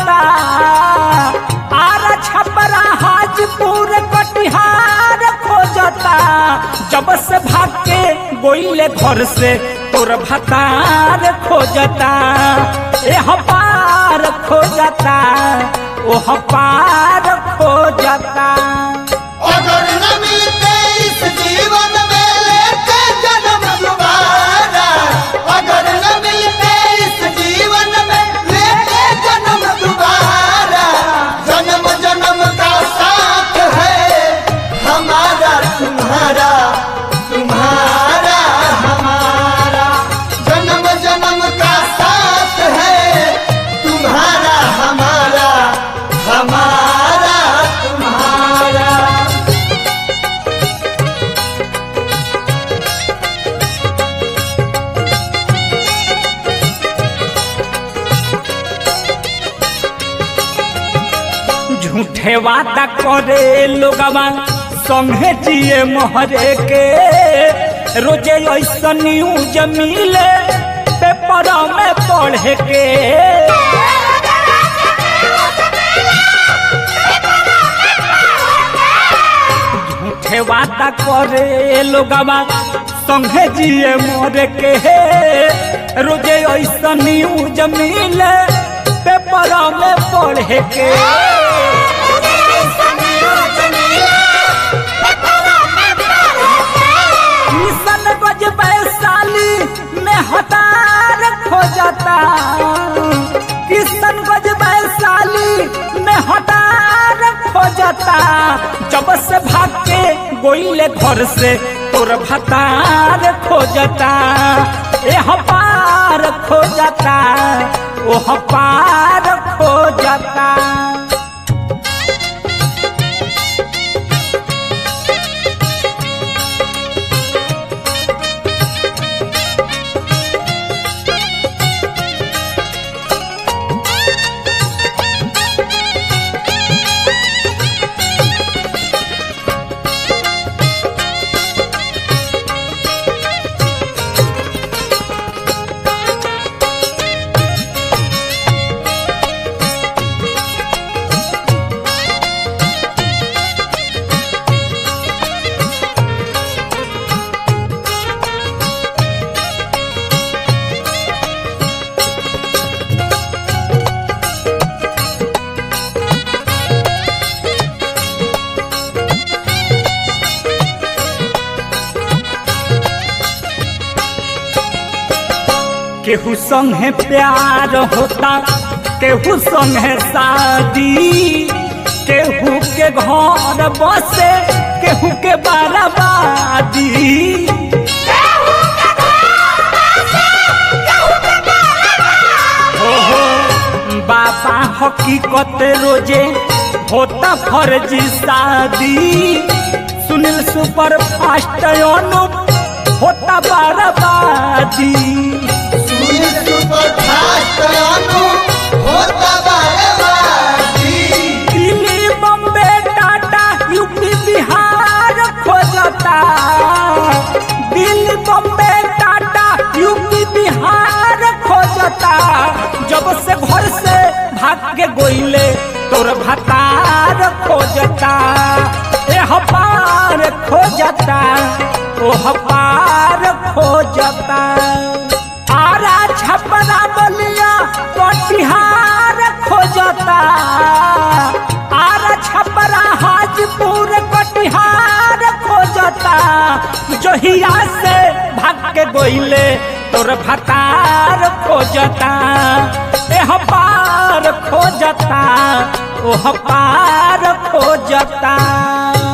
खोजता आरा छपरा हाजपुर कटिहार खोजता जब से भाग के गोइले घर से तोर भतार खोजता ए पार खोजता ओ पार खोजता अगर न मिलते इस जीवन में लेते जन्म दोबारा अगर न मिलते इस जीवन में लेते जन्म दोबारा जन्म जन्म का साथ है हमारा तुम्हारा तुम्हारा हमारा जन्म जन्म का साथ है तुम्हारा हमारा हमारा तुम्हारा झूठे वादा करे लोगवा संगे जिए मोहरे के रोजे ऐसा न्यूज मिले पेपर में पढ़े के झूठे वादा करे लोगवा संगे जिए मोहरे के रोजे ऐसा न्यूज मिले पेपर में पढ़े के किशन गज वैशाली में हतार खोजता किशन गज वैशाली में हतार खोजता जब से भाग के गोइले घर से तोर भतार खोजता ए पार खोजता ओ पार खोजता केहू संगे प्यार होता केहू संगे शादी केहू के घर बसे केहू के बाराबादी हो हो बाबा हकीकत रोजे होता फर्जी शादी सुनील सुपर फास्ट अनुप होता बाराबादी सुनील सुपर फास्ट अनु होता बारबादी दिल्ली बम्बे टाटा यूपी बिहार खोजता दिल्ली बम्बे टाटा यूपी बिहार खोजता जब से घर से भाग के गोइले तोर भतार खोजता ए पार खोजता ओ पार खोजता आरा छपरा बलिया कटिहार खोजता आरा छपरा हाजपुर कटिहार खोजता जहिया से भाग के गोइले तोर भतार खोजता एह पार खोजता ओह पार खोजता